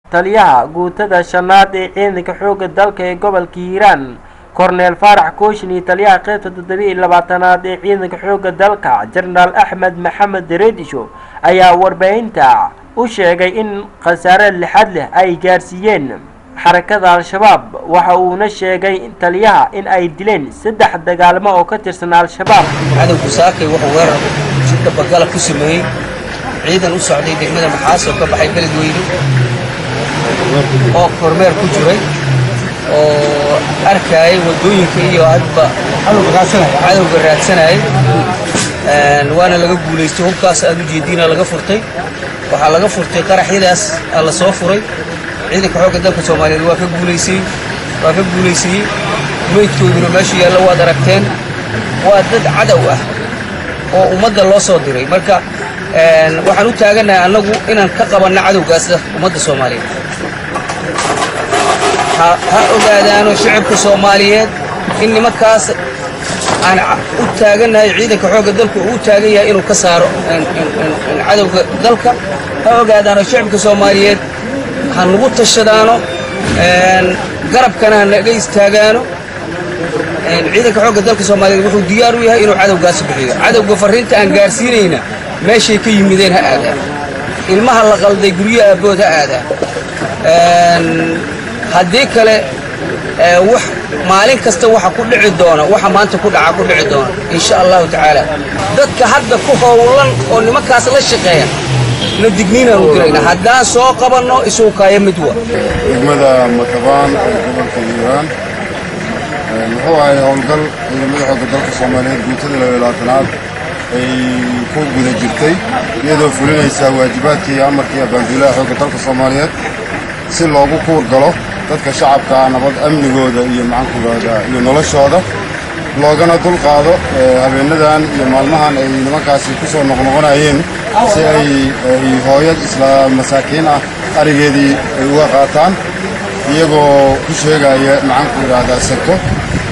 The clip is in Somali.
taliyaha guutada shanaad ee ciidanka xoogga dalka ee gobolka hiiraan korneel faarax kooshin iyo taliyaha qeybta toddobiiyo labaatanaad ee ciidanka xoogga dalka jenaraal axmed maxamed redisho ayaa warbaahinta u sheegay in khasaare lixad leh ay gaarsiiyeen xarakada al-shabaab waxa uuna sheegay taliyaha in ay dileen saddex dagaalmo oo ka tirsan al-shabaab cadowgu saakay wuxuu weerar si dabagala ku sameeyey ciidan u socday degmada maxaas oo ka baxay beledweyne oo kormeer ku jiray oo arkayay waddooyinka iyo hadba cadowga raadsanayay waana laga guulaystay hubkaas aad u jeediina laga furtay waxaa laga furtay qaraxyadaas aa la soo furay ciidanka xoogga dalka soomaaliyeed waa ka guulaysay waa ka guulaysayey meydkooduna meesha yaalla waad aragteen waa dad cadow ah oo ummadda loo soo diray marka waxaan u taagannahay annagu inaan ka qabanno cadowgaas ummadda soomaaliyeed ha ogaadaano shicibka soomaaliyeed in nimankaas aan u taagannahay ciidanka xoogga dalku uu u taagan yahay inuu ka saaro cadowga dalka ha ogaadaano shicibka soomaaliyeed ha nagu tashadaano garabkana ha naga istaagaano ciidanka xoogga dalka soomaaliyeed wuxuu diyaar u yahay inuu cadowgaasi bixiyo cadowga farriinta aan gaarsiinayna meeshay ka yimideen ha aadaan ilmaha la qalday guryo aabbood ha aadaan haddii kale wax maalin kasta waxa ku dhici doona waxa maanta ku dhaca ku dhici doona insha allahu tacaala dadka hadda ku howlan oo nimankaas la shaqeeya na digniinaan u dirayna haddaan soo qabanno isugu kaaya mid wa degmada makabaan ee gobolka hiiraan muxuu ahay howlgal ciidamada xoogga dalka soomaaliyeed guutada labaalaatanaad ay ku guda jirtay iyadoo fulinaysa waajibaadkii iyo amarkii abaanduulaha xoogga dalka soomaaliyeed si loogu kuur galo dadka shacabka nabad amnigooda iyo macankugooda iyo noloshooda loogana dulqaado habeenadan iyo maalmahan ay nimankaasi ku soo noqnoqonayeen si ay hooyad isla masaakiin ah arigeedii ay uga qaataan iyagoo ku sheegaya maxaanku idhaahdaa seko